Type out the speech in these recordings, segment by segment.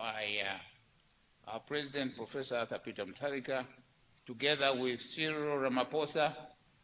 by uh, our President, Professor Arthur Peter Mutharika, together with Cyril Ramaphosa,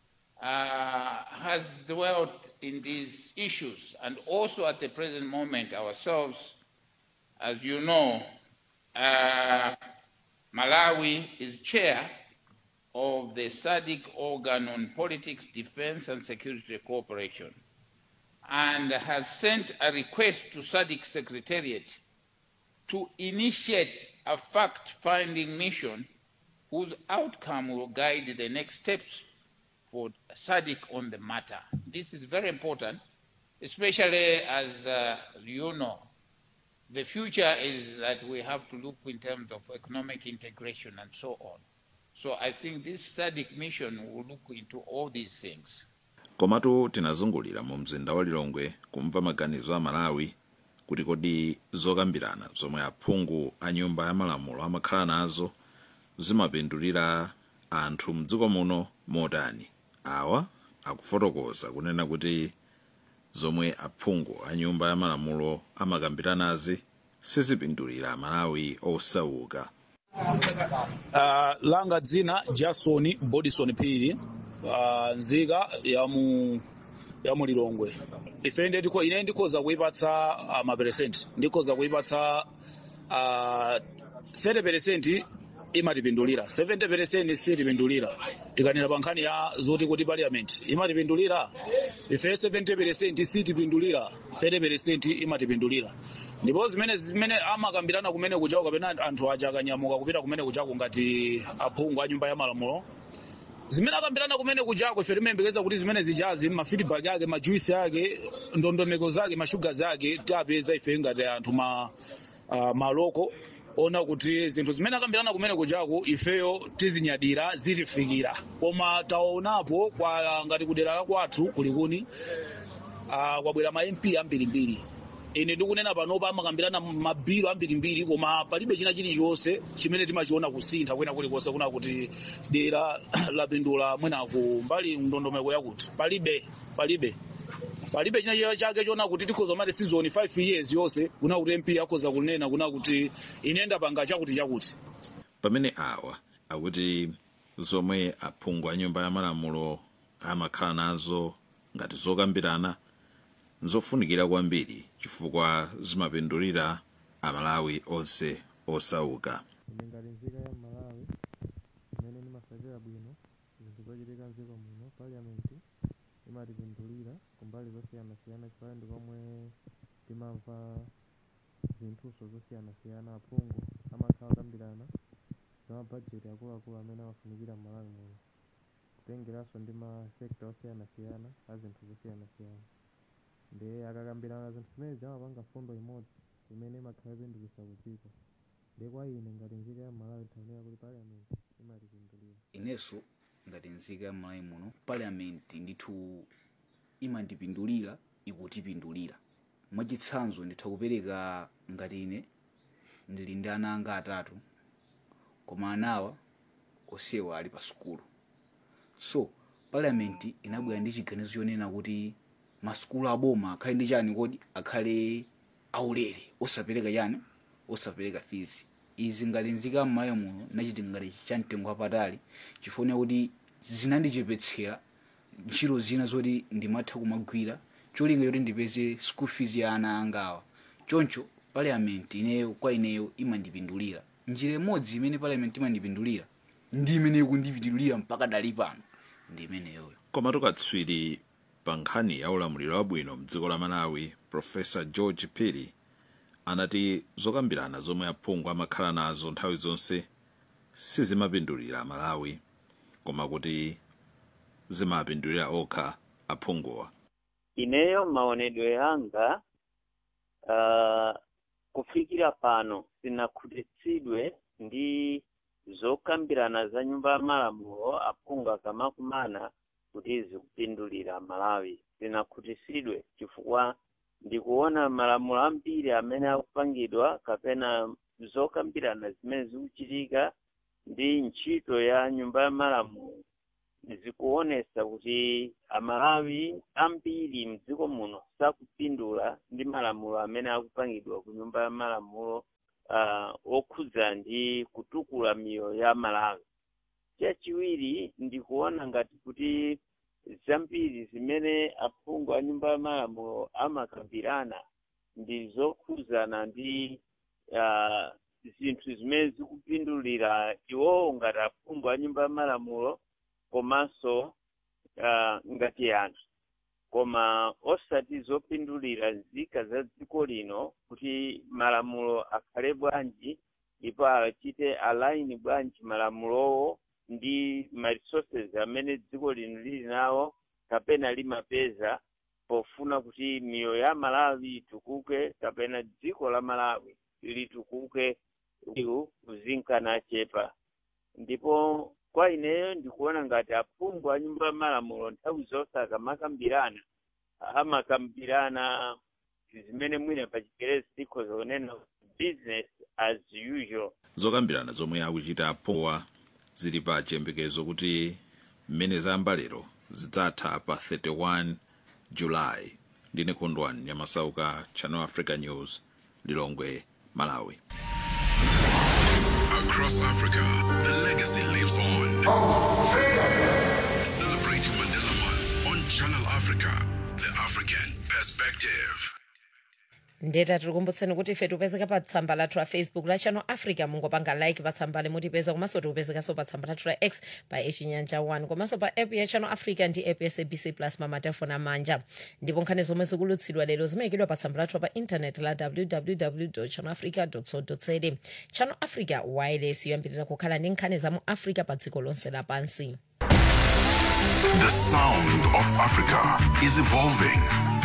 uh, has dwelt in these issues. And also at the present moment, ourselves, as you know, uh, Malawi is chair of the SADC organ on politics, defense, and security cooperation, and has sent a request to SADC Secretariat to initiate a fact-finding mission whose outcome will guide the next steps for SADC on the matter. This is very important, especially as uh, you know, the future is that we have to look in terms of economic integration and so on. So I think this SADC mission will look into all these things. komatu tinazungulira mu mzinda wa lilongwe kumva maganizo a malawi kuti kodi zokambirana zomwe aphungu a nyumba ya malamulo amakhala nazo zimapindulira anthu mdziko muno motani awa akufotokoza kunena kuti zomwe aphungu a nyumba ya malamulo amakambiranazi sizipindulira malawi osauka Uh, langa dzina jason bodison phiri uh, nzika ya mu ya mu lilongwe ife inde ndiko ine ndikhoza kuipatsa uh, maperesenti ndikhoza kuipatsa uh, 30 imatipindulira 70 sitipindulira tikanena pa nkhani ya zoti kuti parliament imatipindulira ife 70 sitipindulira 30 imatipindulira ndipo zimene zimene amakambirana kumene kuchako kapena anthu aja akanyamuka kupita kumene kuchako ngati aphungu a nyumba ya malamulo zimene akambirana kumene kuchako ife timayembekeza kuti zimene zijazi mafeedback ake majuisi ake ndondomeko zake mashugazi ake tapeza ife ngati anthu ma uh, maloko ona kuti zinthu zimene akambirana kumene kuchako ifeyo tizinyadira zitifikira koma taonapo kwa ngati kudera la kwathu kulikuni uh, kwabwera ma mp ambirimbiri ine ndikunena panopa amakambirana mabhilo ambirimbiri koma palibe china chilichonse chimene timachiona kusintha kwena kulikonse kuna kuti dera lapindula mwenaku mbali ndondomeko yakuti palibe palibe palibe china chake chona kuti tikhoza mati season 5 years yonse kuna kuti mp akhoza kunena kuna kuti ine ndapanga chakuti chakuti pamene awa akuti zomwe aphungu a nyumba ya malamulo amakhala nazo ngati zokambirana nzofunikira kwambiri chifukwa zimapindulira amalawi onse osauka ine ngati nzika ya malawi imene ndimasakira bwino zinthu zochitika mdziko muno parliament imatipindulira kumbali zosiyanasiyana chifukwa ndi komwe timamva zinthuso zosiyanasiyana aphungu amakhala akambirana za mabajeti akuluakulu amene amafunikira m'malawi muno kutengeranso ndi masekta osiyanasiyana a zinthu zosiyanasiyana ndi akakambirana zinthu zimene zimapanga fundo imodzi imene imakhala ipindulitsa kudziko ndi kwa ine ngati nzika ya malawi tikuyenera kuti parliament imatipindulira inenso ngati nzika ya malawi muno parliament ndithu imandipindulira ikutipindulira mwachitsanzo nditha kupereka ngati ine ndili ndi ana anga atatu koma anawa onsewa ali pa sukulu so parliament inabwera ndi chiganizo chonena kuti masukulu aboma akhale ndi chani kodi akhale aulere osapereka chani osapereka fees izi ngati nzika m'malawi muno nachiti ngati chamtengo wapatali chifukwa kuti zinandichepetsera ntchito zina zoti ndimatha kumagwira cholinga choti ndipeze school fees ya ana angawa choncho parliament ineyo kwa ineyo imandipindulira njira imodzi imene parliament imandipindulira ndi imene ikundipindulira mpaka dali pano ndi imeneyoyo koma tukatswiri pa nkhani ya ulamuliro wabwino mdziko la malawi profesa george piri anati zokambirana zomwe aphungu amakhala nazo nthawi zonse sizimapindulira malawi koma kuti zimapindulira okha aphunguwa ineyo maonedwe yanga uh, kufikira pano sinakhutitsidwe ndi zokambirana za nyumba ya malamulo aphungu akamakumana kuti zikupindulira malawi sinakhutitsidwe chifukwa ndikuona malamulo ambiri amene akupangidwa kapena zokambirana zimene zikuchitika ndi ntchito ya nyumba ya malamulo zikuonesa kuti amalawi ambiri mdziko muno sakupindula ndi malamulo amene akupangidwa ku nyumba ya malamulo uh, okhudza ndi kutukula miyoyo ya malawi chachiwiri ndikuona ngati kuti zambiri zimene aphungu a nyumba ya malamulo amakambirana ndi zokhudzana ndi uh, zinthu zimene zikupindulira iwowo ngati aphungu a nyumba ya malamulo komanso uh, ngati anthu koma osati zopindulira nzika za dziko lino kuti malamulo akhale bwanji ndipo achite align bwanji malamulowo ndi ma resources amene dziko lino lili nawo kapena limapeza pofuna kuti miyoyo ya malawi itukuke kapena dziko la malawi litukuke iwu kuzinkana chepa ndipo kwa ineyo ndikuona ngati aphungu a nyumba ya malamulo nthawi zonse akamakambirana amakambirana zimene mwina pa chikerezi tikhoza kunena business as usual zokambirana zomwe akuchita aphunguwa zili pa chiyembekezo kuti mmene zayamba lero zidzatha pa 31 julayi ndine kondwani nyamasauka channel africa news lilongwe malawi Across Africa, the legacy lives on. Celebrating Mandela Month on Channel Africa, the African perspective. ndeta tikukumbutseni kuti ife tipezeka pa tsamba lathu la facebook la channel africa mungopanga like pa tsamba limutipeza komanso tikupezekanso pa tsamba lathu la x pa echinyanja 1 komanso pa app ya channel africa ndi app ya sabc plus mamatelefoni amanja ndipo nkhani zomwe zikulutsidwa lero zimayikidwa pa tsamba lathu pa intanet la www channel africa co za channel africa wireless yoyambirira kukhala ndi nkhani za mu africa pa dziko lonse lapansi The sound of Africa is evolving.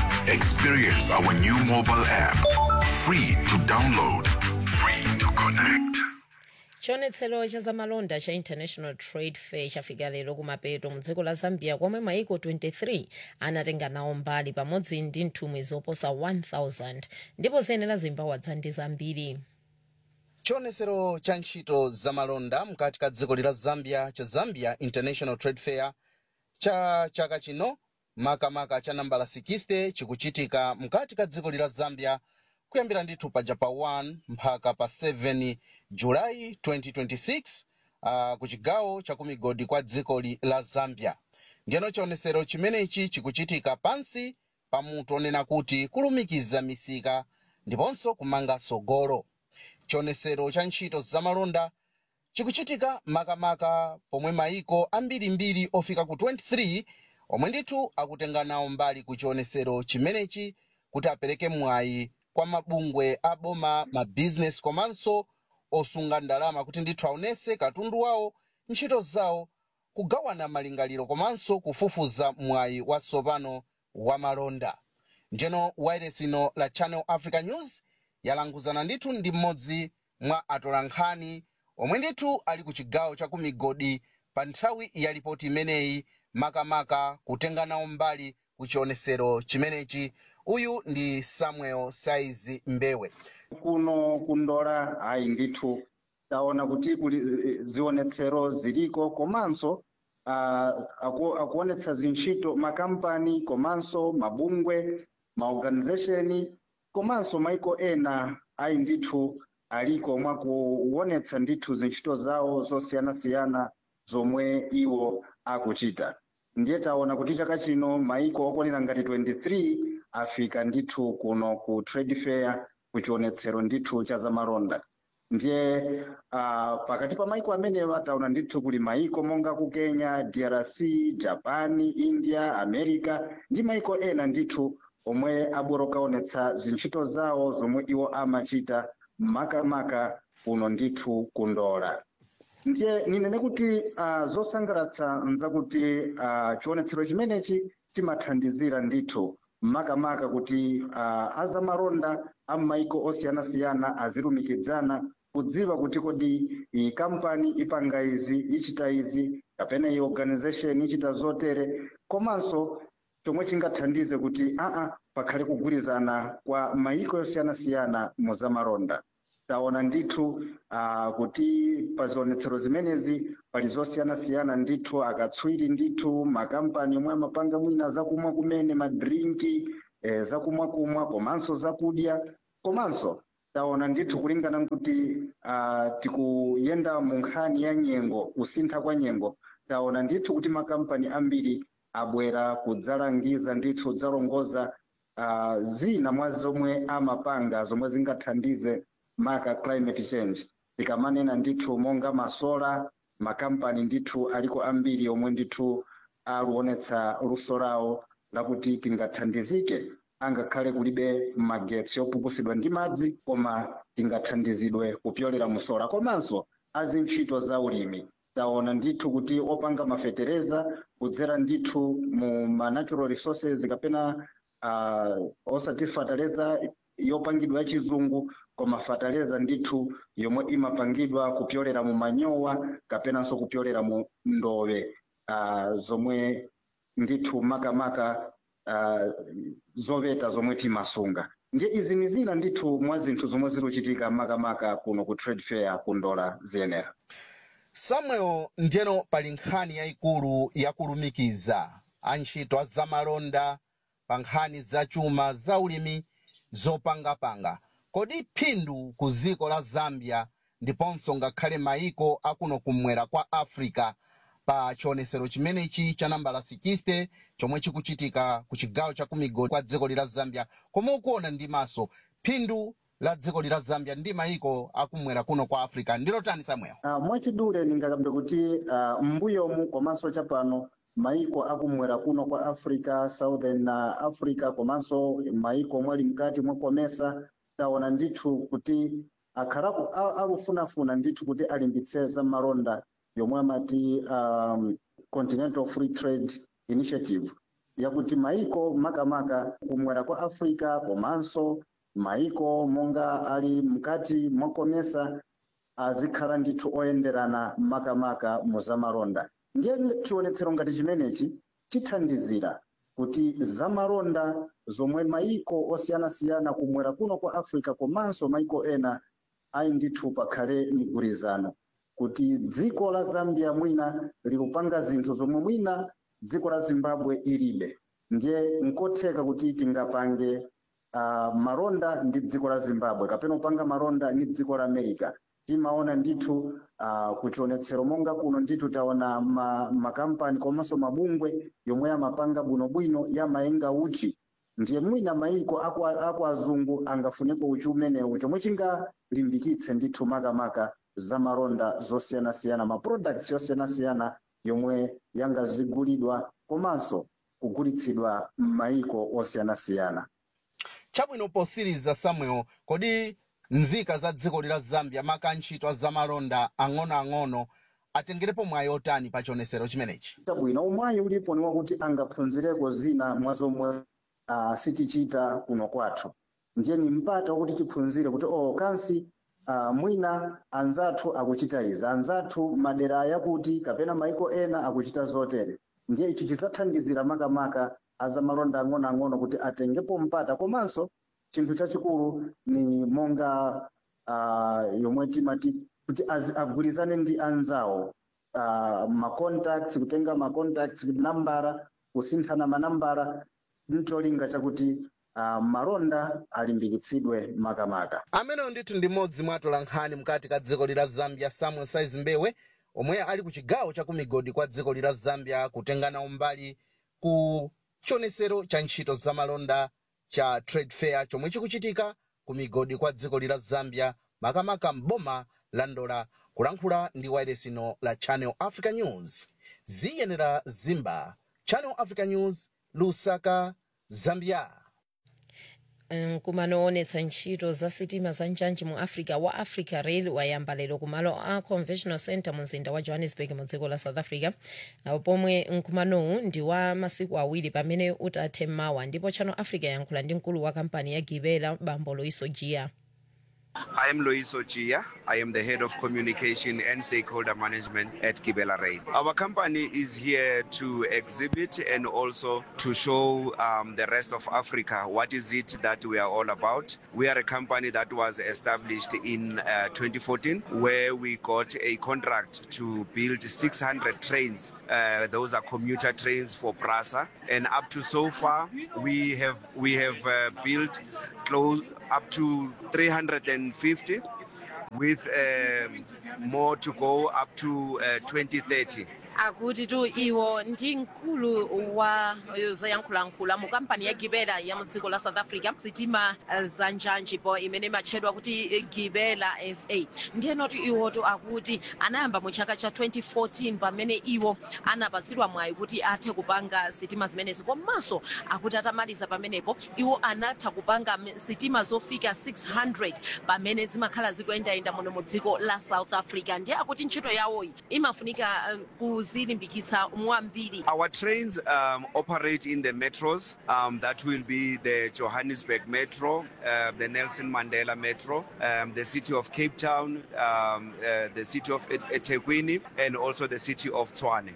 Experience our new mobile app. Free to download, free to connect. chionetsero cha zamalonda cha international trade fair chafika lero kumapeto mu dziko la zambia komwe maiko 23 anatenga nawo mbali pamodzi ndi nthumwi zoposa 1000 ndipo ziyenera zimbawadzа ndi zambiri chionetsero cha ntchito zamalonda mkati ka dziko lila zambia cha zambia international trade fair cha chaka chino makamaka cha nambala 60 chikuchitika mkati ka dziko lila zambia kuyambira ndithu paja pa 1 mpaka pa 7 julayi 2026 uh, ku chigawo cha kumigodi kwa dziko li- la zambia ndiyeno chionetsero chimenechi chikuchitika pansi pa mutu onena kuti kulumikiza misika ndiponso kumanga sogolo chionetsero cha ntchito zamalonda chikuchitika makamaka pomwe maiko ambirimbiri ofika ku 23 omwe ndithu akutenga nawo mbali ku chionetsero chimenechi kuti apereke mwayi kwa mabungwe aboma mabizinesi komanso osunga ndalama kuti ndithu aonese katundu wawo ntchito zawo kugawana malingaliro komanso kufufuza mwayi watsopano wa malonda njeno wireless ino la channel africa news yalanguzana ndithu ndi mmodzi mwa atolankhani omwe ndithu ali ku chigawo cha kumigodi pa nthawi ya ripoti imeneyi makamaka kutenga nawo mbali ku chionetsero chimenechi uyu ndi samuel saizi mbewe kuno kundola ayi ndithu taona kuti kuli eh, zionetsero ziliko komanso ah, aku, akuonetsa zintchito makampani komanso mabungwe maorganization komanso maiko ena ayi ndithu aliko mwakuonetsa ndithu zintchito zawo zosiyanasiyana zomwe iwo akuchita ndiye taona kuti chaka chino maiko okwanira ngati 23 afika ndithu kuno ku trade fair kuchionetsero ndithu cha zamalonda ndiye uh, pakati pa maiko amenewa taona ndithu kuli maiko monga ku kenya drc japan india america ndi maiko ena ndithu omwe abwera kukaonetsa zintchito zawo zomwe iwo amachita makamaka kuno ndithu kundola ndiye ninene kuti uh, zosangalatsa nzakuti uh, chionetsero chimenechi chimathandizira ndithu makamaka kuti uh, azamalonda amaiko osiyanasiyana azilumikidzana kudziwa kuti kodi iyi kampani ipanga izi ichita izi kapena iyi organization ichita zotere komanso chomwe chingathandize kuti aa pakhale kugwirizana kwa maiko osiyanasiyana mu zamalonda taona ndithu uh, kuti pa zionetsero zimenezi pali zosiyanasiyana ndithu akatswiri ndithu makampani omwe amapanga mwina zakumwa kumene madrinki eh, zakumwa kumwa komanso zakudya komanso taona ndithu kulingana kuti uh, tikuyenda mu nkhani ya nyengo kusintha kwa nyengo taona ndithu kuti makampani ambiri abwera kudzalangiza ndithu kudzalongoza uh, zina mwa zomwe amapanga zomwe zingathandize maka climate change tikamanena ndithu monga masola makampani ndithu aliko ambiri omwe ndithu aluonetsa luso lawo lakuti tingathandizike angakhale kulibe magetsi opukusidwa ndi madzi koma tingathandizidwe kupyolera musola komanso azintchito za ulimi taona ndithu kuti opanga mafetereza kudzera ndithu mu ma natural resources kapena uh, osati fataleza yopangidwa yachizungu koma fataleza ndithu yomwe imapangidwa kupyolera mu manyowa kapenanso kupyolera mu ndowe uh, zomwe ndithu makamaka uh, zoveta zomwe timasunga ndiye izi ni zina ndithu mwa zinthu zomwe zikuchitika makamaka kuno ku trade fair ku ndola ziyenera samuel ndiyeno pali nkhani yayikulu yakulumikiza antchito azamalonda pa nkhani zachuma zaulimi zopangapanga kodi phindu ku dziko la zambia ndiponso ngakhale mayiko akuno kumwera kwa africa pa chionesero chimenechi cha nambala 60 chomwe chikuchitika ku chigawo cha kumigodi kwa dziko lila zambia komwe ukuona ndi maso phindu la dziko lila zambia ndi mayiko akumwera kuno kwa africa ndilotani samuel uh, mwachidule ndingakambe kuti uh, mbuyomu komanso chapano maiko akumwera kuno kwa africa southern uh, africa komanso maiko mwali mkati mwakomesa taona ndithu kuti akhalaku alufunafuna ndithu kuti alimbitse za malonda yomwe amati um, continental free trade initiative yakuti maiko makamaka kumwera kwa africa komanso maiko monga ali mkati mwakomesa azikhala ndithu oyenderana makamaka mu zamalonda ndiye chionetsero ngati chimenechi chithandizira kuti zamalonda zomwe maiko osiyanasiyana kumwera kuno kwa africa komanso maiko ena ayi ndithu pakhale migwirizano kuti dziko la zambia mwina likupanga zinthu zomwe mwina dziko la zimbabwe ilibe ndiye nkotheka kuti tingapange uh, malonda ndi dziko la zimbabwe kapena kupanga malonda ndi dziko la america timaona ndithu uh, kuchionetsero monga kuno ndithu taona ma, makampani komanso mabungwe yomwe amapanga bwinobwino yamayenga uchi ndiye mwina maiko aku, aku azungu angafuneko uchi umenewu chomwe chingalimbikitse ndithu makamaka zamalonda zosiyanasiyana ma products yosiyanasiyana yomwe yangazigulidwa komanso kugulitsidwa m'maiko osiyanasiyana chabwino posiriza samuel kodi nzika za dziko lila zambia maka ntchito a zamalonda ang'onoang'ono atengerepo mwayi otani pa chionesero chimenechi chabwino umwayi ulipo ni wakuti angaphunzireko zina mwa zomwe uh, sitichita kuno kwathu ndiye ni mpata wakuti tiphunzire kuti oh kansi uh, mwina anzathu akuchita izi anzathu madera yakuti kapena maiko ena akuchita zotere ndiye ichi chidzathandizira makamaka azamalonda ang'onoang'ono kuti atengepo mpata komanso chinthu chachikulu ni monga uh, yomwe timati kuti agwirizane ndi anzawo uh, macontacts kutenga macontacts nambara kusinthana manambara ncholinga chakuti uh, malonda alimbikitsidwe makamaka ameneyo ndithu ndi mmodzi mwa atolankhani mkati ka dziko lila zambia samuel size mbewe omwe ali ku chigawo cha kumigodi kwa dziko lila zambia kutengana umbali ku chionesero cha ntchito zamalonda cha trade fair chomwe chikuchitika ku migodi kwa dziko lila zambia makamaka mboma la ndola kulankhula ndi wayiresino la channel africa news ziyenera zimba channel africa news lusaka zambia nkumano onetsa ntchito za sitima za njanji mu africa wa africa rail wayamba lero kumalo a conventional center mu mzinda wa johannesburg mu dziko la south africa uh, pomwe nkumanowu ndi wa masiku awiri pamene utathe mawa ndipo channel africa yankhula ndi mkulu wa kampani ya gibela bambo loiso jia I am Lois Ochia. I am the head of communication and stakeholder management at Kibela Rail. Our company is here to exhibit and also to show um, the rest of Africa what is it that we are all about. We are a company that was established in uh, 2014 where we got a contract to build 600 trains. Uh, those are commuter trains for PRASA. And up to so far, we have we have uh, built close up to 350 with um, more to go up to uh, 2030. akuti tu iwo ndi mkulu wa zoyankhulayankhula mu kampani ya gibela ya mu dziko la south africa sitima eh, za njanjipo imene imatchedwa kuti eh, gibela sa ndiyenoti iwotu akuti anayamba mu chaka cha 2014 pamene iwo anapatsidwa mwayi kuti athe kupanga sitima zimenezi komanso akuti atamaliza pamenepo iwo anatha kupanga m- sitima zofika 600 pamene zimakhala zikuyendayenda muno mu dziko la south africa ndiye akuti ntchito yawoyi imafunika eh, kuzilimbikitsa mwambiri Our trains um, operate in the metros. Um, that will be the Johannesburg Metro, uh, the Nelson Mandela Metro, um, the city of Cape Town, um, uh, the city of Et- eThekwini, and also the city of Tshwane.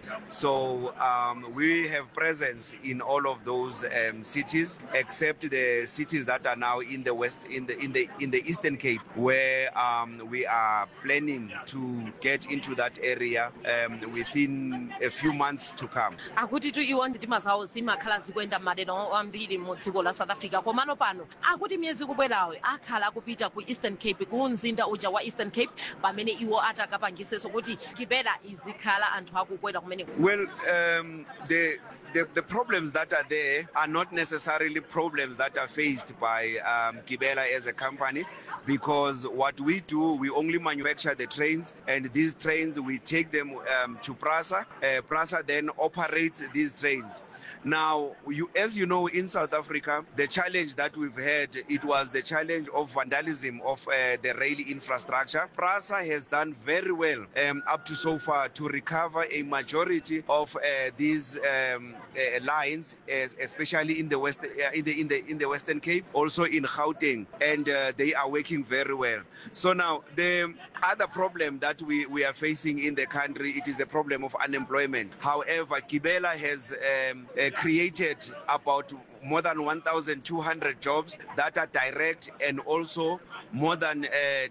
So um, we have presence in all of those um, cities, except the cities that are now in the west, in the in the in the Eastern Cape, where um, we are planning to get into that area um, within a few months to come. akuti tu iwo sitima zawo zimakhala zikuyenda madera ambiri mu dziko la south africa komano pano akuti miyezi kubwerayo akhala akupita ku eastern cape ku mzinda uja wa eastern cape pamene iwo atakapangisenso kuti gibela izikhala anthu akukwera kumeneko Well, um, the, the the problems that are there are not necessarily problems that are faced by um, Gibela as a company, because what we do, we only manufacture the trains, and these trains we take them um, to Prasa. Uh, Prasa then operates these trains. Now, you, as you know, in South Africa, the challenge that we've had, it was the challenge of vandalism of uh, the rail infrastructure. PRASA has done very well um, up to so far to recover a majority of uh, these um, uh, lines, es- especially in the west, uh, in the in the in the Western Cape, also in Gauteng, and uh, they are working very well. So now the other problem that we, we are facing in the country, it is the problem of unemployment. However, Gibela has um, uh, created about more than 1,200 jobs that are direct and also more than uh,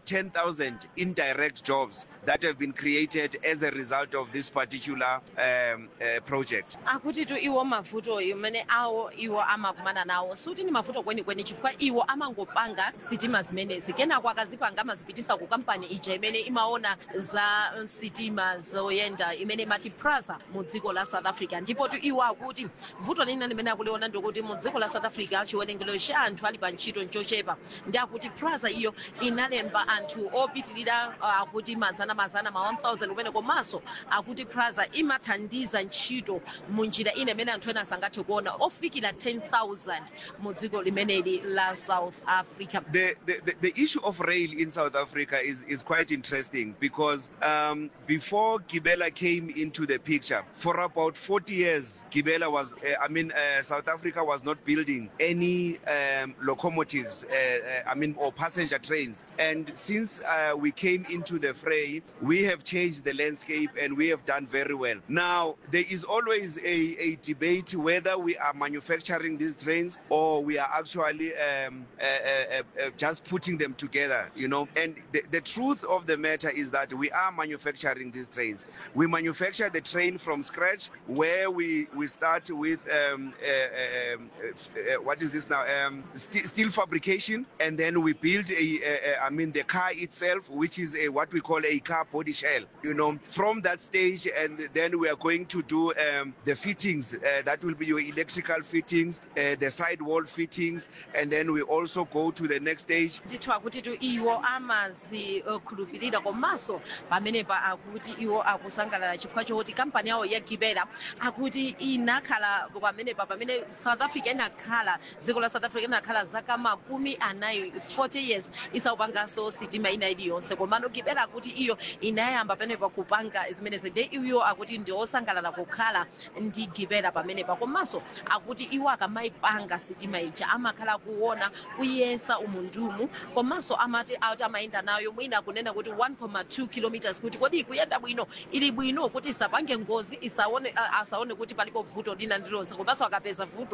10,000 indirect jobs that have been created as a result of this particular um, uh, project. akuti tu iwo mavuto imene awo iwo amakumana nawo suti ni mavuto kwenikweni chifukwa iwo amangopanga sitima zimenezi kenako akazipanga amazipitisa ku kampani ija imene imaona za sitima zoyenda imene imati prasa mu dziko la south africa ndipo tu iwo akuti vuto lina limene akuliona ndikuti mu dziko la south africa chiwerengero cha anthu ali pa ntchito nchochepa ndi akuti prasa iyo inalemba anthu opitirira uh, akuti mazana mazana ma 1000 kumene komanso akuti prasa imathandiza ntchito mu njira ina imene anthu ena sangathe kuona ofikira 10000 mu dziko limeneli la south africa the, the, the, the issue of rail in South Africa is, is quite interesting because um, before Gibela came into the picture, for about 40 years, Gibela was, uh, I mean, uh, South Africa was not building any um, locomotives, uh, uh, I mean, or passenger trains. And since uh, we came into the fray, we have changed the landscape and we have done very well. Now, there is always a, a debate whether we are manufacturing these trains or we are actually um, uh, uh, uh, uh, just putting them together, you know. And the, the truth of the matter is that we are manufacturing these trains. We manufacture the train from scratch, where we, we start with um, uh, um, uh, uh, what is this now? Um, steel, steel fabrication, and then we build a, a, a, I mean, the car itself, which is a, what we call a car body shell. You know, from that stage, and then we are going to do um, the fittings. Uh, that will be your electrical fittings, uh, the sidewall fittings, and then we also go to the next stage. ndithu akuti tu iwo amazikhulupirira komanso pamenepa akuti iwo akusangalala chifukwa chokuti kampani yawo ya gibela akuti inakhala pamenepa pamene south africa inakhala dziko la south africa inakhala zaka makumi anayi 40 years isaupanganso sitima ina iliyonse komano gibela akuti iyo inayamba pamenepa kupanga zimenezi nde iwo akuti ndi osangalala kukhala ndi gibela pamenepa komanso akuti iwo akamayipanga sitima ija amakhala kuona kuyesa umundumu komanso amati ati amayenda nayo mwina kunena kuti 1.2 kilometers kuti kodi ikuyenda bwino ili bwino kuti isapange ngozi isaone a- asaone kuti palipo vuto lina ndilonse komanso akapeza vuto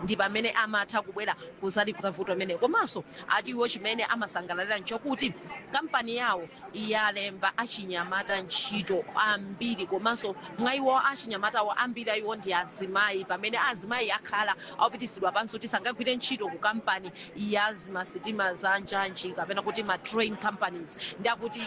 ndi pamene amatha kubwera kuzali kuzavuto amene komanso atiwo chimene amasangalalira nchokuti kampani yawo yalemba achinyamata ntchito ambiri komanso mwa iwo achinyamatawo ambiri ayiwo ndi azimayi pamene azimayi akhala akupitisidwa pansi kuti sangagwire ntchito ku kampani ya zimasitima za njanji kapena kuti ma train companies ndi akuti